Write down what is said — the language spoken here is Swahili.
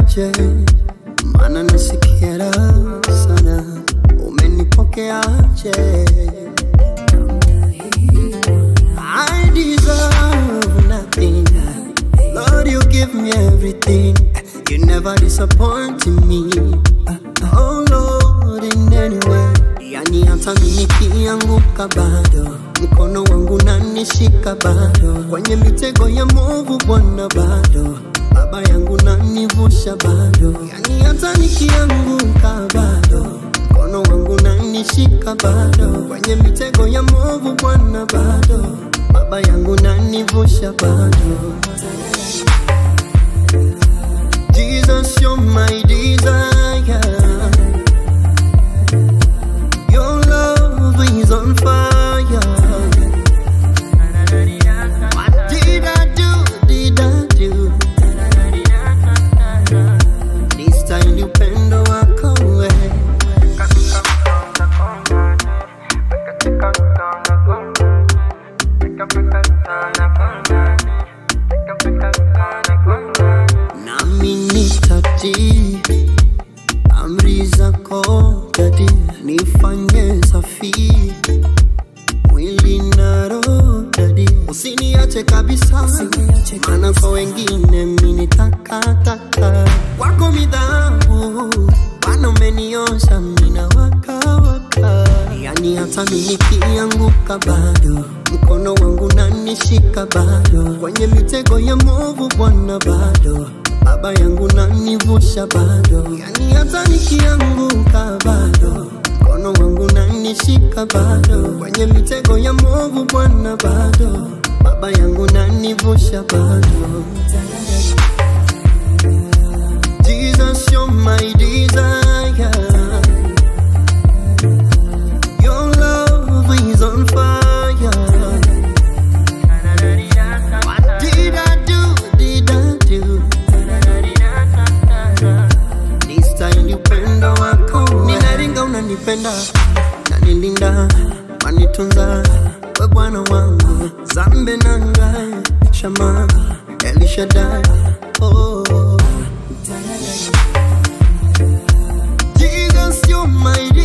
nifanyeje? Maana nasikia raha sana, umenipokeaje? I deserve nothing. Lord, you give me everything. You never disappoint me. Oh Lord, in any way. Yani hata mimi nikianguka bado mkono wangu nanishika bado, kwenye mitego ya movu Bwana bado baba yangu nanivusha bado, yani hata nikianguka bado mkono wangu nanishika bado, kwenye mitego ya movu Bwana bado baba yangu nanivusha bado. Jesus, you're my desire. Your love is on fire. What did I do? Did I do? This time you upendo wako wewe. nami nitatii amri zako dadi, nifanye safi mwili na roho dadi, usiniache kabisa, maana kwa wengine mimi ni takataka, wako midhabu Bwana umeniosha mimi na waka waka, yani hata mimi nikianguka bado mkono wangu nanishika bado, kwenye mitego ya movu Bwana bado baba yangu nanivusha bado, yani hata nikianguka bado mkono wangu nanishika bado, kwenye mitego ya movu Bwana bado baba yangu nanivusha bado. Jesus, you're my desire. Your love is on fire. What did I do? Did I do? This time you upendo wako ninaringa, unanipenda nanilinda, wanitunza we Bwana wangu, zambe nanga shama Elishadai oh. Jesus, you're my